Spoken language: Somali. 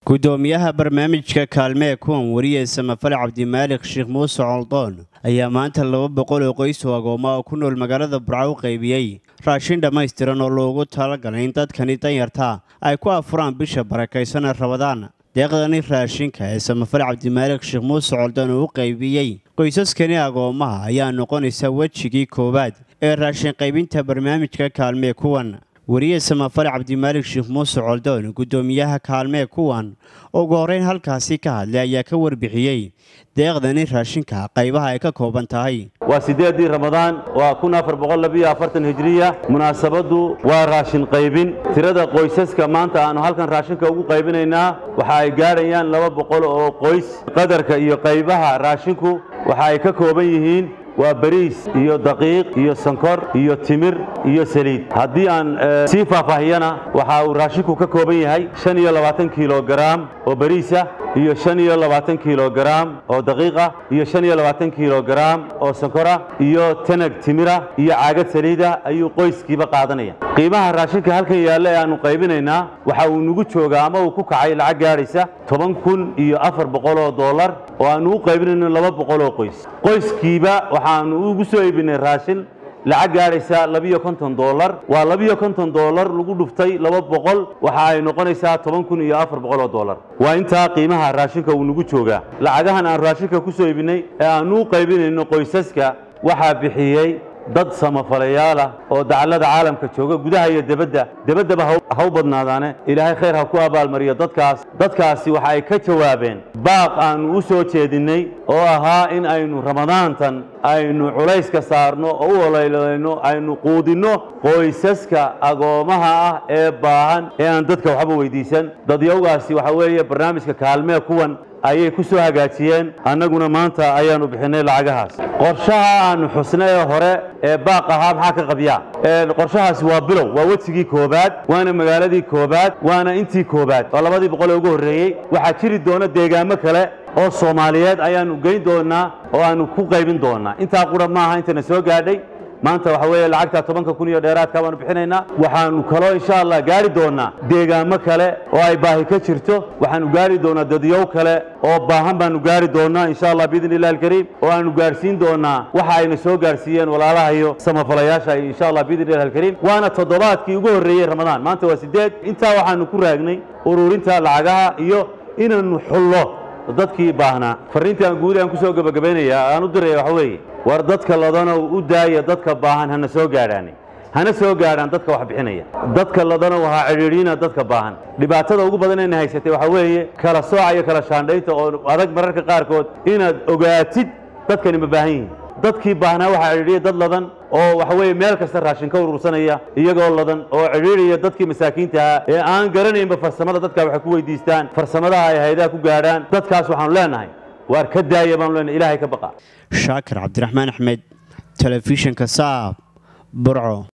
gudoomiyaha barnaamijka kaalmee kuwan wariye samafale cabdimaalik sheekh muuse coldoon ayaa maanta laba boqol oo qoys oo agooma oo ku nool magaalada burco u qaybiyey raashin dhammaystiran oo loogu talagalay in dadkani danyarta ay ku afuraan bisha barakaysan ee rabadaan deeqdani raashinka ee samafale cabdimaalik sheekh muuse coldoon uu u qaybiyey qoysaskani agoomaha ayaa noqonaysa wejigii koowaad ee raashin qaybinta barnaamijka kaalmee kuwan wariye samafale cabdimaalik sheekh muuse coldoon gudoomiyaha kaalmee kuwan ugu horreyn halkaasi ka hadlay ayaa ka warbixiyey deeqdani raashinka qaybaha ay ka kooban tahay waa siddeeddii ramadaan waa kun afar boqol labiyo afartan hijriya munaasabaddu waa raashin qaybin tirada qoysaska maanta aannu halkan raashinka ugu qaybinaynaa waxa ay gaadhayaan laba boqol oo qoys qadarka iyo qaybaha raashinku waxa ay ka kooban yihiin waa bariis iyo daqiiq iyo sankor iyo timir iyo saliid haddii aan sii faahfaahiyana waxa uu raashinku ka kooban yahay shan iyo labaatan kilogaraam oo bariisa iyo shan iyo labaatan kilogaraam oo daqiiqa iyo shan iyo labaatan kilogaraam oo sankora iyo tanag timira iyo caagad saliida ayuu qoyskiiba qaadanaya qiimaha raashinka halkan yaalla ee aannu qaybinaynaa waxa uu nagu joogaa ama uu ku kacay lacag gaadhaysa toban kun iyo afar boqol oo dollar oo aannu u qaybinayno laba boqol oo qoys qoyskiiba waxaannu ugu soo iibinay raashin lacag gaadhaysa labiyo konton dollar waa labiyo konton dollar lagu dhuftay laba boqol waxa ay noqonaysaa toban kun iyo afar boqol oo dollar waa intaa qiimaha raashinka uu nagu joogaa lacagahan aan raashinka ku soo iibinay ee aannu u qaybinayno qoysaska waxaa bixiyey dad samafalayaal oo dacallada caalamka jooga gudaha iyo debadda debaddaba ha u badnaadaane ilaahay khayr ha ku abaalmariyo dadkaas dadkaasi waxa ay ka jawaabeen baaq aannu u soo jeedinnay oo ahaa in aynu ramadaantan aynu culayska saarno oo u oleylayno aynu quudinno qoysaska agoomaha ah ee baahan ee aan dadka waxba weydiisan dadyawgaasi waxa weeye barnaamijka kaalmee kuwan ayay ku soo hagaajiyeen annaguna maanta ayaannu bixinay lacagahaas qorshaha aannu xusnay ee hore ee baaq ahaa maxaa ka qabyaa qorshahaasi waa bilow waa wejigii koobaad waana magaaladii koobaad waana intii koobaad oo labadii boqol ee ugu horreeyey waxaa jiri doona deegaamo kale oo soomaaliyeed ayaannu geyn doonaa oo aannu ku qaybin doonaa intaa qura maaha intana soo gaadhay maanta waxa weeye lacagta tobanka kun iyo dheeraadka baanu bixinaynaa waxaannu kaloo insha allah gaari doonaa deegaamo kale oo ay baahi ka jirto waxaannu gaari doonaa dadyow kale oo baahan baanu gaari doonaa insha allah biidni illahi alkariim oo aanu gaarhsiin doonaa waxa ayna soo gaarsiiyeen walaalaha iyo samafalayaasha insha allah biidni illahi alkariim waana toddobaadkii ugu horreeyey ramadaan maanta waa siddeed intaa waxaannu ku raagnay ururinta lacagaha iyo inaannu xullo dadkii baahnaa farriintii aan guud aan ku soo gebagabaynayaa aan u diraya waxa weeye war dadka ladanow u daaya dadka baahan hana soo gaadhaani hana soo gaadhaan dadka wax bixinaya dadka ladanow ha cidhiidhiina dadka baahan dhibaatada ugu badan ayna haysatay waxaa weeye kala sooca iyo kala shaandhaynta oo adag mararka qaarkood inaad ogaatid dadkani ma baahan yihiin dadkii baahnaa waxaa cidhiidhiya dad ladan oo waxa weeye meel kasta raashin ka urursanaya iyagoo ladan oo cidhiidhaya dadkii masaakiinta ahaa ee aan garanaynba farsamada dadka waxay ku weydiistaan farsamadaha ay haydaha ku gaadhaan dadkaas waxaanu leenahay waar ka daaya baanu leenahay ilaahay ka baqa shaakir cabdiraxmaan axmed telefishinka saab burco